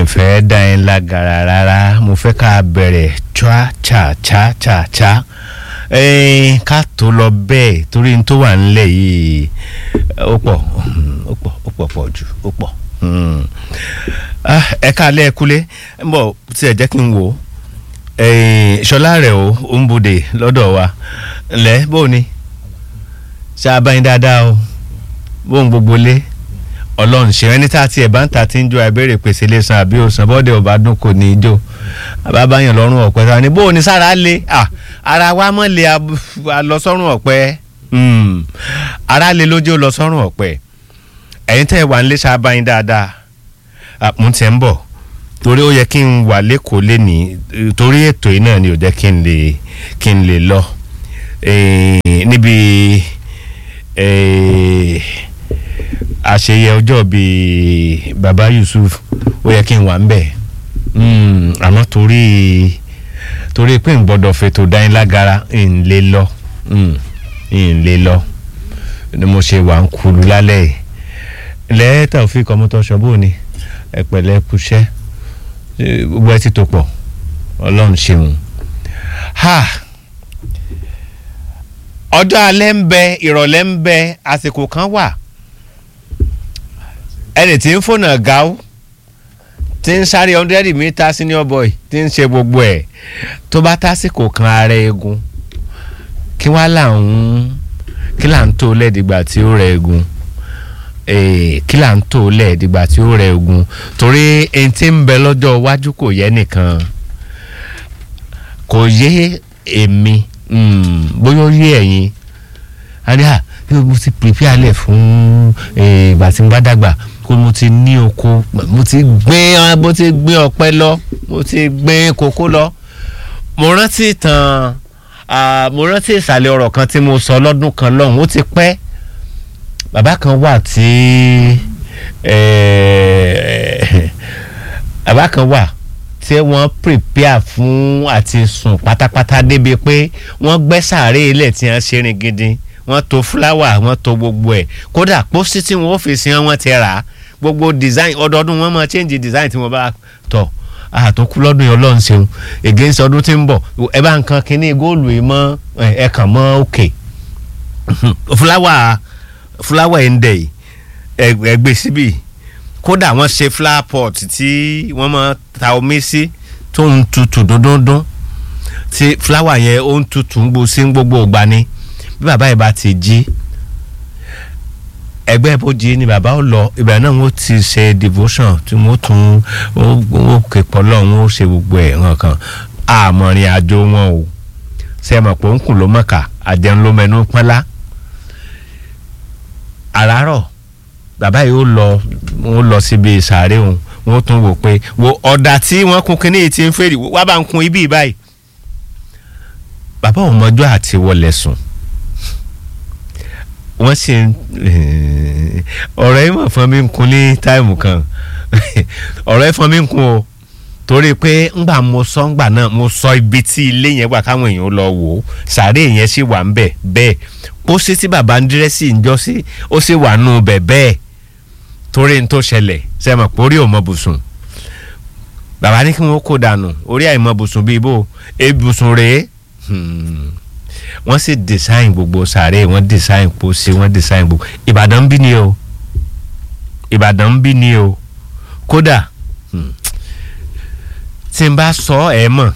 fẹ́ dá ẹ lágara rárá mo fẹ́ ká bẹ̀rẹ̀ chua cha cha cha cha ẹ̀ẹ́n ká tó lọ bẹ́ẹ̀ torí n tó wà nílẹ̀ yìí ó pọ̀ ó pọ̀ ó pọ̀ pọ̀ jù ó pọ̀ ẹ káalẹ́ ẹ kúlé ń bọ̀ tí ẹ jẹ́ kí n wò ó ṣọlá rẹ̀ ó ó ń bodè lọ́dọ̀ wa ǹlẹ́ bó o ní ṣe abáyín dáadáa o bóun gbogbo lé ọlọ́run ṣe ẹni tá a tiẹ̀ bá ń ta ti ń jó àìbéèrè pèsè lè san àbí òsàn bọ́dẹ̀ ò bá dún kò ní í jó àbábáyàn lọ́rùn ọ̀pẹ ta ni bó o ní sára lé ara wa mọ̀ lé a lọ sọ́rùn ọ̀pẹ ara lé lójú lọ sọ́rùn ọ̀pẹ ẹ̀yin tẹ́ ẹ wà ń lé sábàáyín dáadáa mo ti ń bọ̀ torí ó yẹ kí n wà lẹ́kọ̀ọ́ lẹ́nìí torí ètò yìí náà ni ò jẹ́ kí n lè kí n lè lọ níbi àṣeyẹ ọjọ́ bíi baba Yusuf ó yẹ kí n wà ń bẹ̀ àmọ́ torí torí pé n gbọ́dọ̀ fètò dánilágara n lè lọ n lè lọ ni mo ṣe wà ń kulu lálẹ́ yìí lẹ́ẹ̀ta òfin kọ́mọ́tò ṣọ́bù ni ẹ̀pẹ̀lẹ́ kúṣẹ́ gbogbo ẹ ti tó pọ̀ ọlọ́run ṣeun ha ọjọ́ alẹ́ ń bẹ ìrọ̀lẹ́ ń bẹ àsìkò kan wà ẹni tí ń fònà gáú tí ń sáré hundred meter senior boy tí ń ṣe gbogbo ẹ̀ tó bá tásìkò kan ara eegun kí wá là ń kí là ń tó lẹ́ẹ̀dìgbà tí ó rẹ eegun kí là ń tó lẹ́ẹ̀dìgbà tí ó rẹ eegun torí ẹni tí ń bẹ lọ́jọ́ iwájú kò yẹ nìkan kò yé èmi bóyá ó yé ẹ̀yin àríyá mo ti prepare lẹ̀ fún ìgbà tí n bá dàgbà kó mo ti ní oko mo ti gbìn mo ti gbìn ọ̀pẹ lọ mo ti gbìn kókó lọ mo rántí ìtàn mo rántí ìsàlẹ̀ ọ̀rọ̀ kan tí mo sọ lọ́dún kan lọ́hùn ó ti pẹ́ bàbá kan wà tí bàbá kan wà tí wọ́n prepare fún àti sùn pátápátá débi pé wọ́n gbẹ́ sàárè ilẹ̀ tí wọ́n ṣe rìn gidi wọ́n to fúláwà wọ́n to gbogbo ẹ̀ kódà pósí tí wọ́n fi sin wọ́n ti rà á gbogbo design ọdọọdún wọ́n máa change design tí wọ́n bá tọ̀ àtòkù lọ́dún yẹn ọlọ́run ṣeun against ọdún tí ń bọ̀ ẹ bá nǹkan kínní góòlù yìí mọ́ ẹ kàn mọ́ òkè fúláwà fúláwà ẹ̀ ń dẹ̀ yìí ẹ gbé síbì kódà wọ́n ṣe flower pot tí wọ́n máa ta omi sí tó ń tutù dúndúndún tí fúláwà yẹn ó ń tutù ń gbó sí gbogbo ìgbà ni bí bàbá yìí bá ti jí ẹgbẹ́ ìbòjì ni bàbá ó lọ ìgbà náà wọ́n ti ṣe devotion tí wọ́n tún wọ́n képọ̀ lọ wọ́n ṣe gbogbo ẹ̀ hàn kan àmọ̀rin àjò wọn o ṣe mọ̀ pé ó ń kùn ló mọ̀ká àjẹun ló mẹnu pọ́nlá àràárọ̀ bàbá yìí ó lọ wọ́n lọ síbi ìsàárè òun wọ́n tún wò pé wo ọ̀dà tí wọ́n kun kínní ti ń fèrè wá bá ń kun ibi báyìí bàbá òun mọ́jọ́ àti wọlé sùn wọ́n sì ń ọ̀rọ̀ yìí mọ̀ fún mi ń kun ní táìmù kan ọ̀rọ̀ yìí fún mi ń kun o torí pé ńgbà mo sọ ńgbà náà mo sọ ibi tí ilé yẹn wà káwọn èèyàn lọ wò ó sàárè yẹn sì wà ń bẹ̀ bẹ́ẹ̀ pósí tí bàbá ń dírẹ́sì ń jọ sí ó sì wà nù bẹ̀ bẹ́ẹ̀ torí n tó ṣẹlẹ̀ sẹ́mọ̀ pé orí ò mọ bùsùn bàbá ní kí wọ́n kó dànù orí àìmọ bùsùn bíi bò ebùsùn rèé wọ́n sì design gbogbo sàárè wọ́n design pósí wọ́n design gbogbo ìbàdàn ń bí ni o ìbàdàn ń bí ni o kódà tí n bá sọ ẹ mọ̀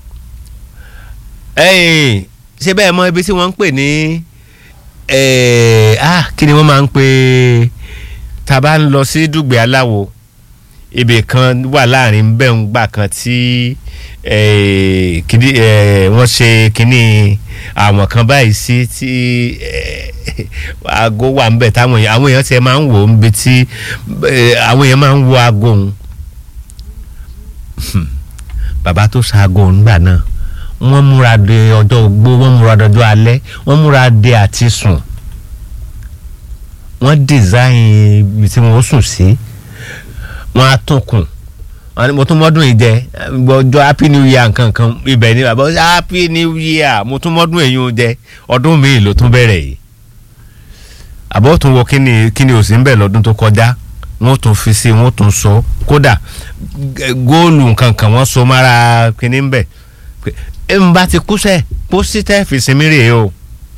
ṣé bẹ́ẹ̀ mọ ibi tí wọ́n ń pè ní kí ni wọ́n máa ń pè tá a bá ń lọ sí dùgbẹ́ aláwo ibì kan wà láàrin bẹ́ẹ̀ ń gbà kan tí wọ́n ṣe kínní àwọn kan báyìí sí tí aago wà ń bẹ̀ táwọn èèyàn àwọn èèyàn tiẹ̀ máa ń wò ó níbi tí àwọn èèyàn máa ń wo aago òun bàbá tó ṣaago òun gbà náà wọ́n múra de ọjọ́ ogbó wọ́n múra dọjọ́ alẹ́ wọ́n múra de àti sùn wọ́n design ibi tí wọ́n sùn sí wọ́n á tún kùn mo tún mọ́dún yìí jẹ ọjọ́ happy new year nǹkan kan ibẹ̀ ni bàbá happy new year mo tún mọ́dún èyí jẹ ọdún mi ló tún bẹ̀rẹ̀ yìí àbọ̀ tún wọ kíni kíni òsì ń bẹ̀ lọ́dún tó kọjá wọ́n tún fi sí wọ́n tún so kódà góòlù nǹkan kan wọ́n so mára kínní ń bẹ̀ ẹ ń bá ti kú sẹ́ pósí tẹ́ fi sinmi rèé o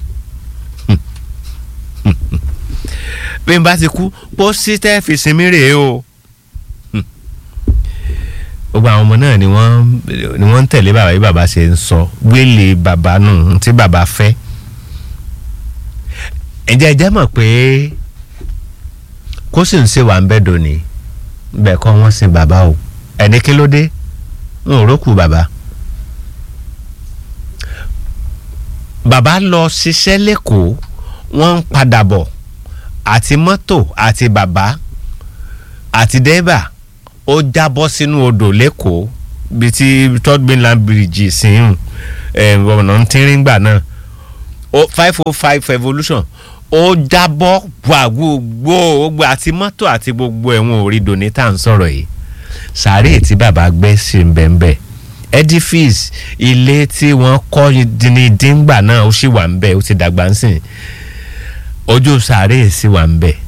bí n bá ti kú pósí tẹ́ fi sinmi rèé o gbogbo àwọn ọmọ náà ni wọ́n ni wọ́n ń tẹ̀lé bàbá bí bàbá ṣe ń sọ wíìlì bàbá nù tí bàbá fẹ́ ǹjẹ́ ẹ jẹ́ mọ̀ pé kó sì ń ṣe wà ń bẹ́ dòní bẹ́ẹ̀ kọ́ wọ́n sin bàbá o ẹni kí ló dé ń rókù bàbá. bàbá lọ ṣiṣẹ́ lẹ́kọ̀ọ́ wọ́n ń padà bọ̀ àti mọ́tò àti bàbá àti dẹ́bà ó jábọ́ sínú odò lẹ́kọ̀ọ́ bíi ti third mainland bridge sìn ọ̀nà tínrín-gbà náà five oh five revolution ó jábọ́ wà gbogbo gbogbo àti mọ́tò àti gbogbo ẹ̀wọ̀n orí dòní tá à ń sọ̀rọ̀ yìí sàárè tí bàbá gbé sí ń bẹ̀ ń bẹ̀ edifice ilé tí wọ́n kọ́ ní díngbà náà ó sì wà ń bẹ̀ ó ti dàgbà ń sìn ojú sàárè sì wà ń bẹ̀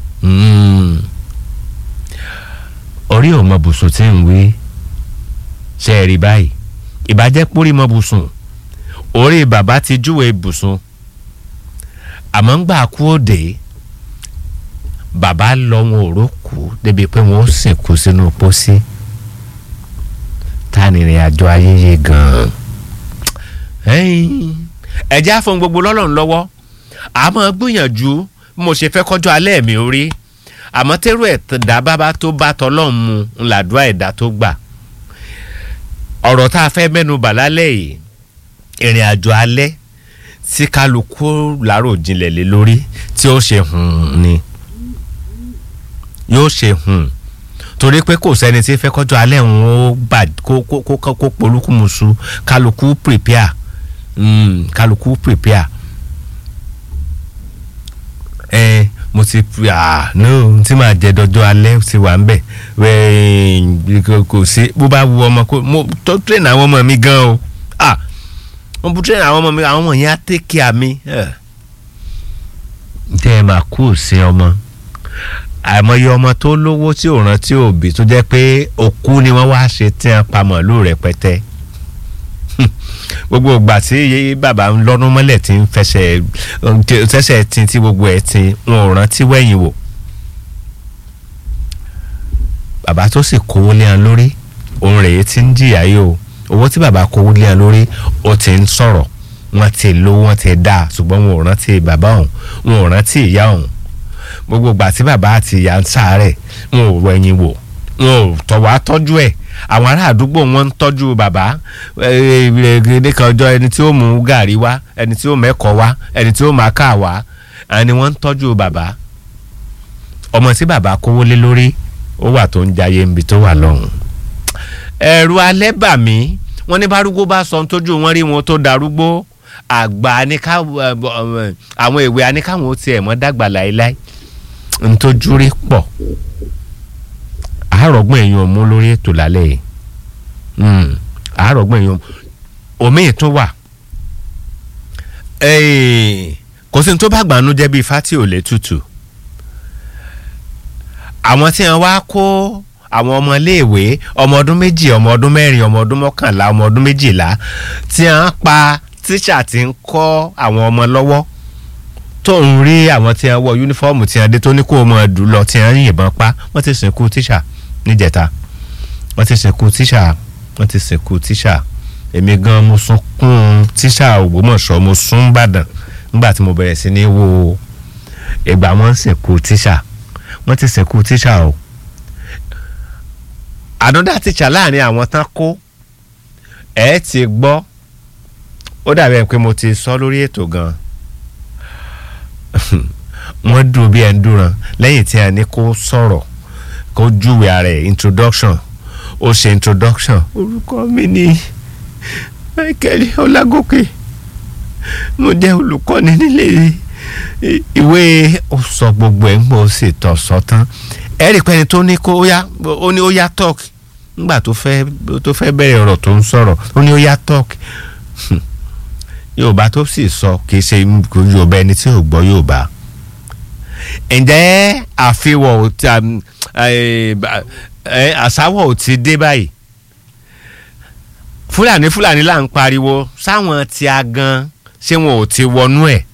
orí ò mọ bùsùn tí ń wí ṣe é rí báyìí ìbàjẹ́ pórí mọ bùsùn orí bàbá ti júwe bùsùn àmọ́ ń gbà kú òde bàbá lọ wọn ò rókù débi pé wọn ó sìnkú sínú pósí ta ni ìrìn àjò ayẹyẹ gan-an ẹ̀jẹ̀ àfọ̀n gbogbo lọ́lọ́run lọ́wọ́ àmọ́ gbìyànjú mo ṣe fẹ́ kọjú alẹ́ mi orí àmọ́ tẹ́rù ẹ̀dá bábá tó bá tọ́lọ́run mu ńláàdúrà ẹ̀dá tó gbà ọ̀rọ̀ tá a fẹ́ mẹ́nu bà lálẹ́ yìí ìrìn àjò alẹ́ tí kálukú lárò jinlẹ̀ lé lórí tí ó ṣe hùn ni yóò ṣe hùn torí pé kò sẹ́ni tí fẹ́ kọjú alẹ́ òun ó bà kó kó kó kó polúkúmuṣu kálukú prepare mm, kálukú prepare ẹ mo ti ah no tí màá jẹ dọjọ́ alẹ́ ti wà ń bẹ̀ wẹ́ẹ́ kò sí bó bá wu ọmọ kó mo tó train àwọn ọmọ mi gan o ah mo bu train àwọn ọmọ mi àwọn ọmọ yẹn á take care mi tẹ́ ẹ máa kú sí ọmọ àìmọye ọmọ tó lówó tí ò rántí òbí tó jẹ́ pé òkú ni wọ́n wá ṣe tí wọ́n pa màálù rẹpẹtẹ gbogbo ìgbà tí bàbá ń lọ́nu mọ́lẹ̀ tí ń fẹsẹ̀ tẹ́sẹ̀ tí tí gbogbo ẹ̀ tí wọn ò rántí wẹ̀yìn wò bàbá tó sì kówó lé wọn lórí òun rèé tí ń jìyà yìí o owó tí bàbá kówó lé wọn lórí ó ti ń sọ̀rọ̀ wọ́n ti lówó wọ́n ti dá ṣùgbọ́n wọn ò rántí bàbá òun wọn ò rántí ìyá òun gbogbo ìgbà tí bàbá àti ìyá ń sáré wọn ò wẹ̀yìn wò wọn ò tọ̀wọ́ àtọ́jú ẹ̀ àwọn ará àdúgbò wọn ń tọ́jú bàbá nìkan ọjọ́ ẹni tí ó mú gàrí wá ẹni tí ó mẹ́kọ̀ wá ẹni tí ó máa ká wá ẹni wọ́n ń tọ́jú bàbá ọmọ tí bàbá kówó lé lórí ó wà tó ń jayé níbi tó wà lọ́hùn. ẹ̀rù alẹ́ bà mí wọ́n ní bárúgbó bá sọ tójú wọn rí wọn tó darúgbó àgbà aníká àwọn èwe aníkàwọn ó tiẹ̀ mọ́ dàgbà láéláé ntójú rí pọ̀ àárọ̀gbọ́n èèyàn mú lórí ètò lálẹ́ yìí àárọ̀gbọ́n èèyàn omi tún wà kò sí ní tó bá gbanú jẹ́ bíi fati ò lè tutù àwọn tí wọ́n wá kó àwọn ọmọléèwé ọmọ ọdún méjì ọmọ ọdún mẹ́rin ọmọ ọdún mọ́kànlá ọmọ ọdún méjìlá tí wọ́n pa tíṣà tí ń kọ́ àwọn ọmọ lọ́wọ́ tó ń rí àwọn tí wọ́n wọ yúnífọ́ọ̀mù tí wọ́n dé tó ní kó mọ̀ dùn lọ tí wọ́n yìnbọn pa wọ́n ti sìnkú tíṣà níjẹta wọ́n ti sìnkú tíṣà wọ́n ti sìnkú tíṣà èmi gan mo sunkún tíṣà Ògbómọ̀ṣọ́ mo sún Ìbàdàn nígbà tí mo bẹ̀rẹ̀ sí ní wo ìgbà wọ́n ń sìnkú tíṣà wọ́n ti sìnkú tíṣà o ànádà tíṣà láàrin àwọn tán kó ẹ ti gbọ́ ó dàbí ẹ pé mo ti sọ lórí ètò gan wọ́n dùn bí ẹ ń dúran lẹ́yìn tí a ní kó sọ̀rọ̀ kó júwe ara ẹ̀ introduction ó ṣe introduction orúkọ mi ni Michael Ọlágòkè mo jẹ́ olùkọ́ni nílé ìwé ó sọ gbogbo ẹ̀ ń gbọ́ ó sì tọ̀ sọ tán ẹ rí i pé ẹni tó ní kó ó yá ó ní ó yá talk nígbà tó fẹ́ tó fẹ́ bẹ̀rẹ̀ ọ̀rọ̀ tó ń sọ̀rọ̀ ó ní ó yá talk Yorùbá tó sì sọ kì í ṣe Yorùbá ẹni tí ò gbọ́ Yorùbá ǹjẹ́ àfihàn eh, ba- eh, àsáwọ̀ ò ti dé báyìí fúlàní fúlàní là ń pariwo sáwọn tí a gan ṣé wọn ò ti wọnú ẹ̀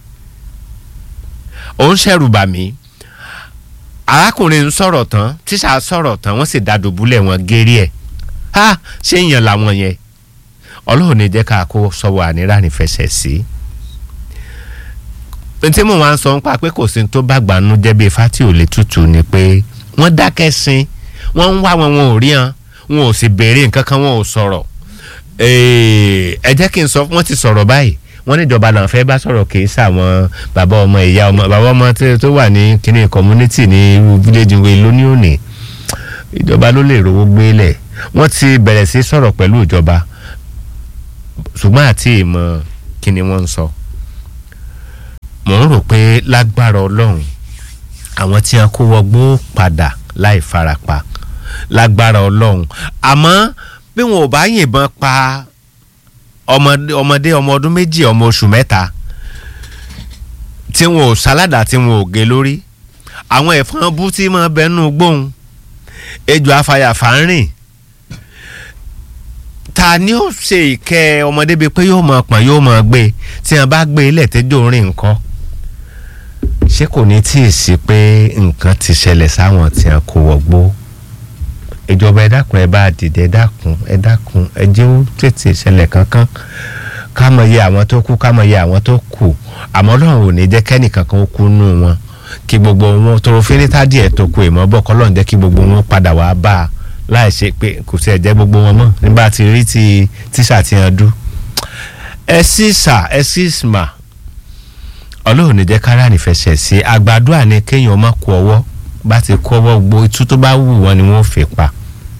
ó ń ṣẹ̀rù bà mí arákùnrin ń sọ̀rọ̀ tán tíṣà sọ̀rọ̀ tán wọ́n sì dàdùbúlẹ̀ wọn gérí ẹ̀ ha ṣé èèyàn làwọn yẹn ọlọ́run ní jẹ́ ká kó sọ́wọ́ ànírà nífẹsẹ̀ sí tí mo máa ń sọ nípa pé kò sí tó bá gbanú jẹ́ bíi fati ò lè tutù ni pé wọ́n dákẹ́ sin wọ́n ń wá wọn wọn ò rí hàn wọn ò sì béèrè nǹkan kan wọn ò sọ̀rọ̀ Ee, ẹ jẹ́ kí n sọ wọ́n ti sọ̀rọ̀ báyìí wọ́n níjọba náà fẹ́ bá sọ̀rọ̀ kì í sàwọn bàbá ọmọ ìyá ọmọ bàbá ọmọ tó tó wà ní kíní community ní irú village way lóní òní ìjọba ló lè rówó gbélẹ̀ wọ́n ti bẹ̀rẹ̀ sí sọ̀rọ̀ pẹ̀lú ìjọba ṣùgbọ́n àti ìmọ̀ kí ni wọ́n ń sọ mò ń rò pé lágbára ọlọ́run àwọn tí wọn kó wọgbó padà láì farapa lágbára ọlọ́run àmọ́ bí wọn ò bá yìnbọn pa ọmọdé ọmọdé ọmọ ọdún méjì ọmọ oṣù mẹ́ta tí wọn ò sáládà tí wọn ò gé lórí àwọn ẹ̀fọn bú tí máa bẹnu gbóhùn ejò afàyàfà ń rìn ta ni ó ṣe ìkẹ́ ọmọdé bíi pé yóò máa pọ̀n yóò máa gbé tí wọn bá gbé ilẹ̀ tẹ́jọ́ rìn nǹkan ṣé kò ní tí ì sí pé nǹkan ti ṣẹlẹ̀ sáwọn tí wọn kò wọgbó ìjọba ẹ dákun ẹ bá dìde ẹ dákun ẹ dákun ẹ jẹ́ ó tètè ṣẹlẹ̀ kankan ká mọ̀ iye àwọn tó kú ká mọ̀ iye àwọn tó kù àmọ́ Ọlọ́run ò ní jẹ́ kẹ́nìkan kan ó kú nù wọn kí gbogbo wọn tọrọ fínítà díẹ̀ tó kù ìmọ̀ bọ̀ kọ́ lọ́n jẹ́ kí gbogbo wọn padà wá bá a láì ṣe pé kò sí ẹ̀jẹ̀ gbogbo wọn mọ̀ nígbà tí rí ti tíṣà ti hàn dú. ẹ sì sà ẹ sì mà Ọlọ́run ní jẹ́ kára nífẹsẹ̀ sí àgbàdo àní kéèyàn má kó ọwọ́ bá ti kó ọwọ́ gbogbo itú tó bá wù wọ́n ni wọ́n fi pa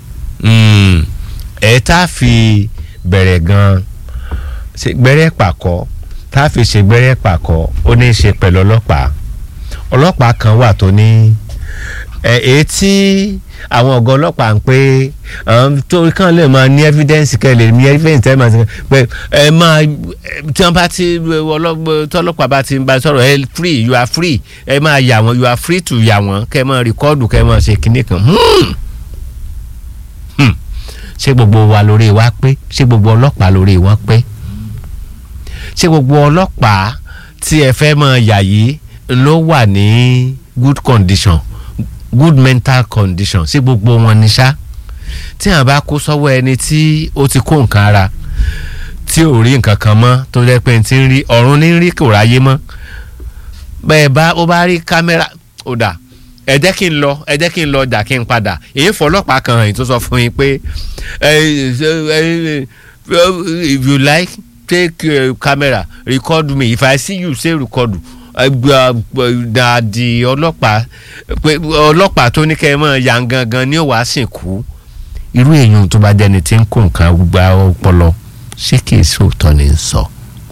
ẹ̀ tá a fi bẹ̀rẹ̀ gan-an ṣe gbẹ́rẹ́ pàkọ́ tá a fi ṣe gbẹ́rẹ́ pàkọ́ ó ní í ṣe pẹ̀lú ọlọ́pàá ọlọ́pàá kan wà tó ní ẹ̀ èyí tí àwọn ọ̀gá ọlọ́pàá ń pé torí kan lè máa ní evidence kẹ́ lè ní evidence tẹ́ máa ṣe pé ẹ máa tí wọ́n bá ti tọ́lọ́pàá bá ti ń bá sọ̀rọ̀ ẹ free you are free ẹ máa yà wọ́n you are free to yà wọ́n kẹ́ máa rìkọ́ọ̀dù kẹ́ máa ṣe kinní kan. Hmm ṣé gbogbo wa lórí wa pé ṣé gbogbo ọlọ́pàá lórí wọn pé ṣé gbogbo ọlọ́pàá tí ẹ fẹ́ mọ yà yìí ló wà ní good condition good mental condition ṣé gbogbo wọn ní ṣá tí àwọn bá kó sọ́wọ́ ẹni tí ó ti kó nǹkan ara tí ò rí nǹkan kan mọ́ tó jẹ́ pé ti ń rí ọ̀run ní rí kò ráyé mọ́ bẹ́ẹ̀ bá ó bá rí kámẹ́rà ó dà ẹ jẹ́ kí n lọ ẹ jẹ́ kí n lọ ọjà kí n padà èyí fọlọ́pàá kan hàn tó sọ fún yín pé if you like take uh, camera record me if I see you say record dàdí ọlọ́pàá pé ọlọ́pàá tó ní kẹ́ ẹ mọ̀ ya gangan ni ó wàá sìnkú irú èèyàn tó bá jẹni tí ń kó nǹkan gba ọpọlọ ṣé kì í sòótọ́ ni ń sọ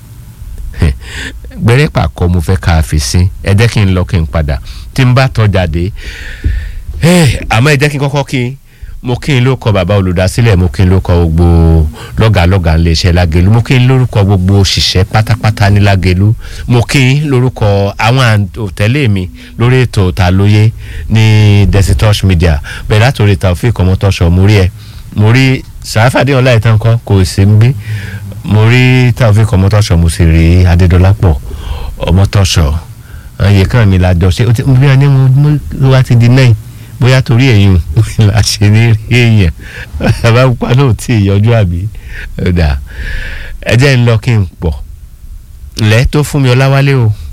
gbẹrẹ pàkọ mo fẹ́ ká fi sí ẹ jẹ́ kí n lọ kí n padà tí n bá tọ́jà dé àmọ́ ẹ jẹ́ kí n kọ́kọ́ kí mo kí n ló kọ bàbá olùdásílẹ̀ mo kí n ló kọ gbogbo lọ́gàlọ́gà ń lè ṣe lágẹ̀lú mo kí n lórúkọ gbogbo òṣìṣẹ́ pátápátá ní lágẹ̀lú mo kí n lórúkọ àwọn òtẹ́lẹ̀ mi lórí ètò ta lóye ní Desitouch Media bẹ̀rẹ̀ látòrí Taofeek Ọmọtọ́ṣọ mo rí ẹ mo rí sàáfàdé ọláìtàn kan kò sí ń bí mo rí Taofeek Ọmọtọ́ṣọ mo sì rí Adédọlápọ̀ Ọmọtọ́ṣọ àyè kan mi la jọ ṣe ó ti bí wọn ní mo wá ti di náà bóyá torí èyí la ṣe ní rí èèyàn bàbá pupa náà tí ì yọjú àbí ọ̀dà ẹ jẹ́ ń lọ kí n pọ̀ lẹ́ tó fún mi ọláwálé o.